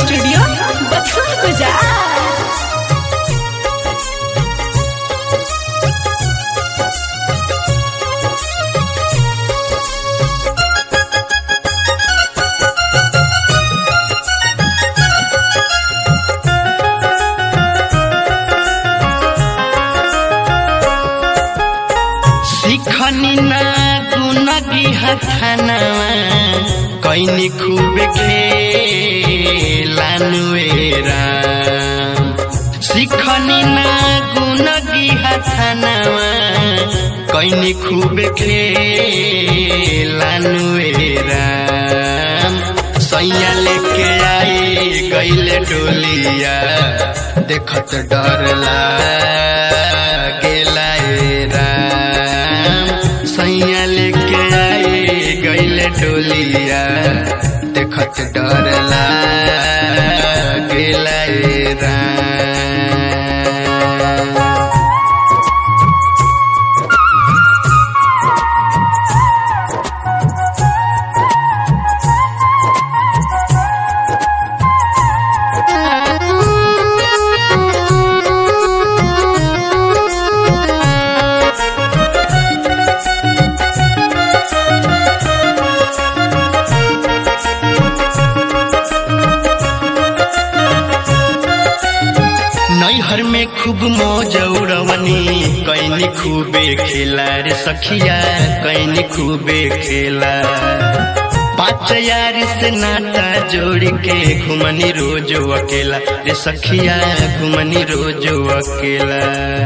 studio बथुआ बाजार सिखनी ना गुनगी हथनवा कैनी खूब खेलानुएरा सिखनी ना गुनगी हथनवा कैनी खूब खेलानुएरा सैया लेके आई गईले डोलिया देखत डर लागेला ए राम सैया लेके आई गईले डोलिया देखत डर लागेला ए राम नैहर में खूब मौज उड़वनी कैनी खूबे खेला रे सखिया कैनी खूबे खेला पाँच यार से नाता जोड़ के घुमनी रोज अकेला रे सखिया घुमनी रोज अकेला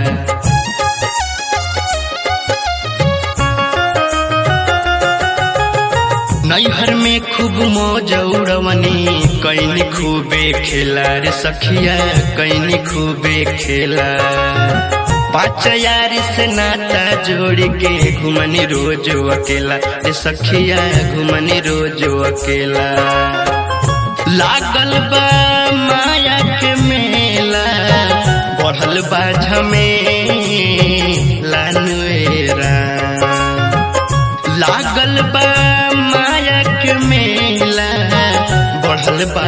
नैहर में खूब मौज उड़वनी कैनी खूबे खेला रे सखिया कैनी खूबे खेला पाँच यार से नाता जोड़ के घुमनी रोज अकेला रे सखिया घुमनी रोज अकेला लागल बा माया के मेला बढ़ल बा झमेला नुएरा लागल बा माया के मेला बढ़ल बा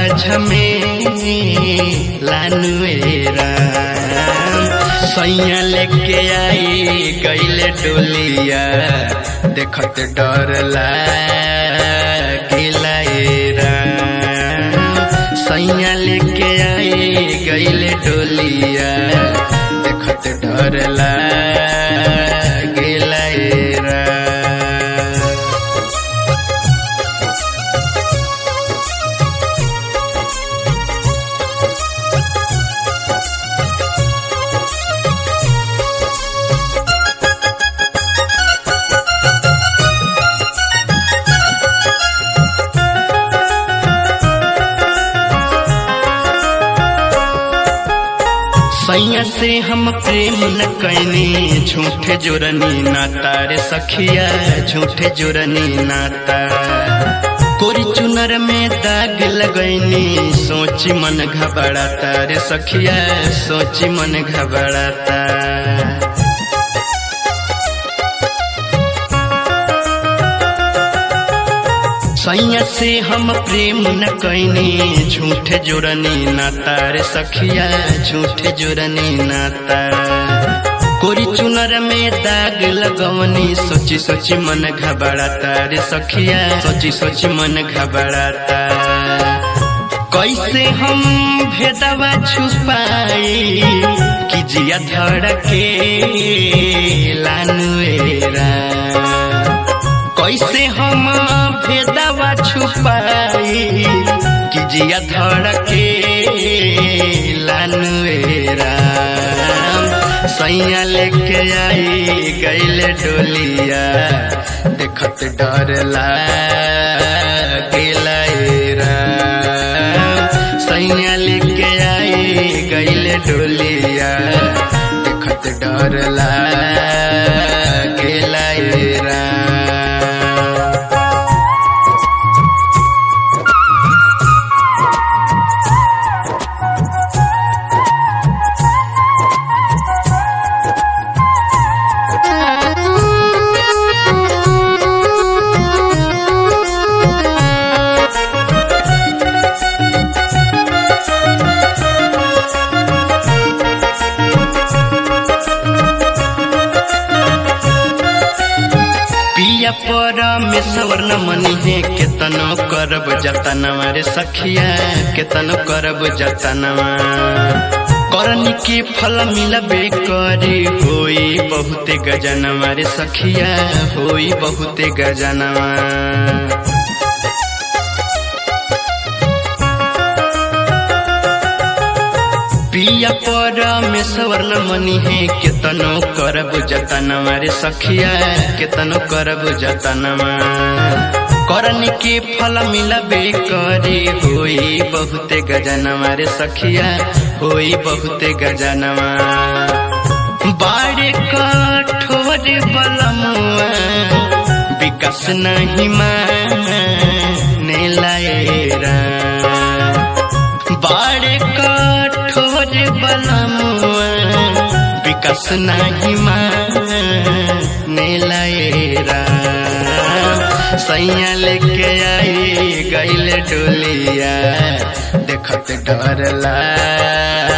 झमेला नुएरा सैया लेके आई गईले डोलिया देखत डर लागेला ए राम सैया लेके आई गईले डोलिया देखत डर लागेला ए राम सैया से हम प्रेम न कैनी झूठे जोरनी नाता रे सखिया झूठे जोरनी नाता कोरी चुनर में दाग लगैनी सोची मन घबराता रे सखिया सोची मन घबराता सैया से हम प्रेम न कैनी झूठे जोरनी नाता रे सखिया झूठे जोरनी नाता कोरी चुनर में दाग लगवनी सोची सोची मन घबराता रे सखिया सोची सोची मन घबराता कैसे हम भेदवा छुपाई कि जिया धड़के लानुएरा कैसे हम भेदवा छुपाई कि जिया धड़के लानुएरा सैया लेके आई गईले डोलिया देखत डर लागेला ए राम सैया लेके आई गईले डोलिया देखत डर लागेला ए राम परमेश्वर न मनी है केतनो करब जतनवा रे सखिया केतनो करब जतनवा करनी के फल मिलबे करे होई बहुते गजनवा रे सखिया होई बहुते गजनवा पिया परमेश्वर न मनी है केतनो करब जतनवा रे सखिया केतनो करब जतनवा करनी के फल मिलबे करे होई बहुते गजनवा रे सखिया होई बहुते गजनवा बाड़े कठोर बलमुआ विकास नहीं माने लाएरा बाड़े कठोर बलमुआ विकास नहीं माने लाएरा सैया लेके आई गैल डोलिया देखत डर ला